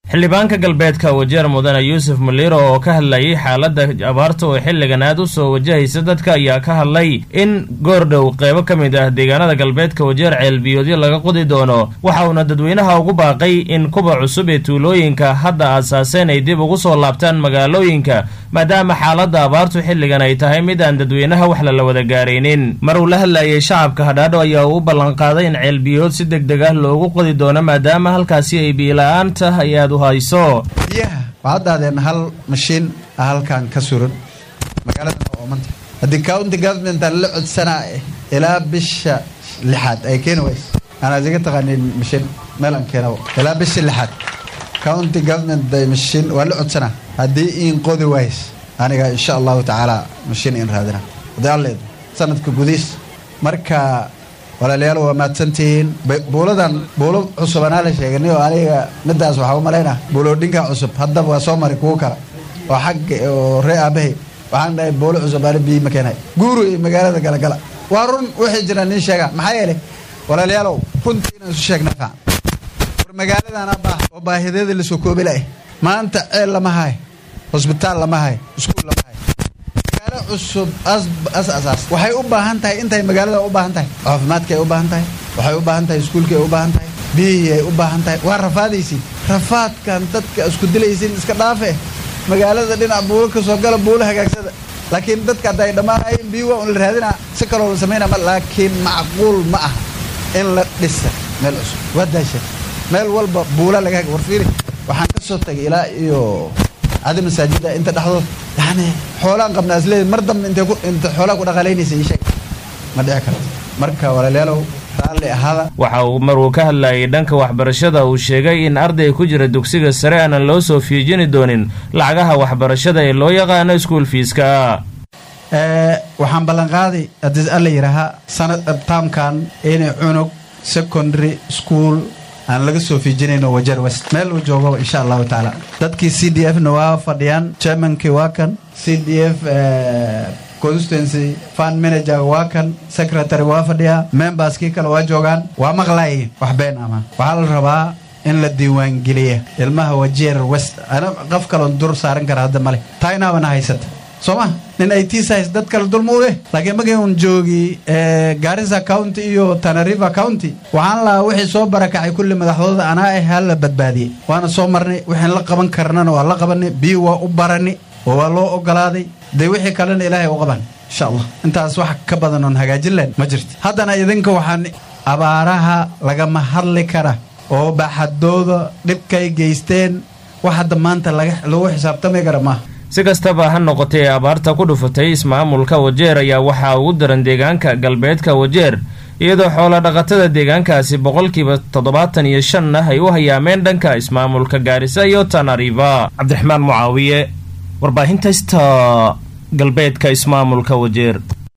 xildhibaanka galbeedka wajeer mudane yuusuf muliiro oo ka hadlayay xaaladda abaarta oo xilligan aad u soo wajahaysa dadka ayaa ka hadlay in goordhow qeybo ka mid ah deegaanada galbeedka wajeer ceelbiyoodyo laga qodi doono waxa uuna dadweynaha ugu baaqay in kuba cusub ee tuulooyinka hadda aasaaseen ay dib ugu soo laabtaan magaalooyinka maadaama xaaladda abaartu xilligan ay tahay mid aan dadweynaha wax lala wada gaaraynin mar uu la hadlayay shacabka hadhaadho ayaa uu u ballanqaaday in ceelbiyood si deg deg ah loogu qodi doono maadaama halkaasi ay biila-aanta ay aad u hayso biyaha waxaad dhahdeen hal mashiin ah halkan ka suran magaaladan oo oomanta haddii county governmentan la codsanaa ilaa bisha lixaad ay keeni wayso anaa iga taqaanin mashiin meel aan keena ilaa bisha lixaad county government day mashiin waa la codsanaa haddii iin qodi ways aniga insha allahu tacaala mashiin in raadina haddii alleed sanadka gudiis marka walaalayaal waa mahadsantihiin buuladan buulo cusub anaa la sheeganay oo aniga midaas waxaa u malaynaa buuloodhinka cusub haddaba waa soo maray kuwo kale oo xagga oo ree aabahay waxaan dhahay buulo cusub ani biyi ma keenay guuru iyo magaalada galagala waa run waxay jiraan nin sheega maxaa yeelay walaalayaalow runtii inaan isu sheegna fiican war magaaladan abaa oo baahideeda lasoo koobi lahay maanta ceel lama hayo hosbitaal lama hayo iskuul lama hayo magaalo cusub as asaas waxay u baahan tahay intay magaalada u baahan tahay caafimaadka ay u baahan tahay waxay u baahan tahay iskuulka ay u baahan tahay biyihii ay u baahan tahay waa rafaadaysiin rafaadkan dadka isku dilaysiin iska dhaafe magaalada dhinac buulo ka soo gala buulo hagaagsada laakiin dadka hadda ay dhammaanayeen biyi waa un la raadinaa si kaloo la samaynaa laakiin macquul ma aha in la dhisa meel cusub waa daasha meel walba buula laga war fiiri waxaan ka soo tagay ilaa iyo cadi masaajida inta dhexdood yani xoolaan qabnaa isleeyahy mar dambe intay ku inta xoolaa ku dhaqaalaynaysa ii sheeg ma dhici karto marka walaalayaalow raalli ahaada waxa uu maruu ka hadlayay dhanka waxbarashada uu sheegay in arday ku jira dugsiga sare aanan loo soo fiijini doonin lacagaha waxbarashada ee loo yaqaano iskuol fiiska waxaan ballanqaaday haddii alla yidhaahaa sanad taamkan inay cunug secondary school aan laga soo fiijinayno wajeer west meel uu joogo insha allahu tacaala dadkii c d f na waa fadhiyaan chairmankii waa kan c d f constituency fund manager waa kan secretary waa fadhiyaa memberskii kale waa joogaan waa maqlaayeen wax been ama waxaa la rabaa in la diiwaangeliya ilmaha wajeer west ana qof kaloon dur saaran kara hadda male taaynaabana haysata soo ma nin ay tiisahas dad kale dulma u eh laakiin markii un joogi garissa county iyo tanariva county waxaan lahaa wixii soo barakacay kulli madaxdooda anaa ah hala badbaadiyey waana soo marnay waxaan la qaban karnana waa la qabanay biyo waa u barani oo waa loo ogolaaday dee wixii kalena ilaahay u qaban insha allah intaas wax ka badan oon hagaajin lahayn ma jirto haddana idinka waxaan abaaraha lagama hadli kara oo baaxadooda dhibkay geysteen wax hadda maanta lagu xisaabtami kara maaha si kastaba ha noqotay ee abaarta ku dhufatay ismaamulka wajeer ayaa waxaa ugu daran deegaanka galbeedka wajeer iyadoo xoola dhaqatada deegaankaasi boqolkiiba toddobaatan iyo shan ah ay u hayaameen dhanka ismaamulka gaarisa iyo tanariva cabdiraxmaan mucaawiye warbaahinta sta galbeedka ismaamulka wajeer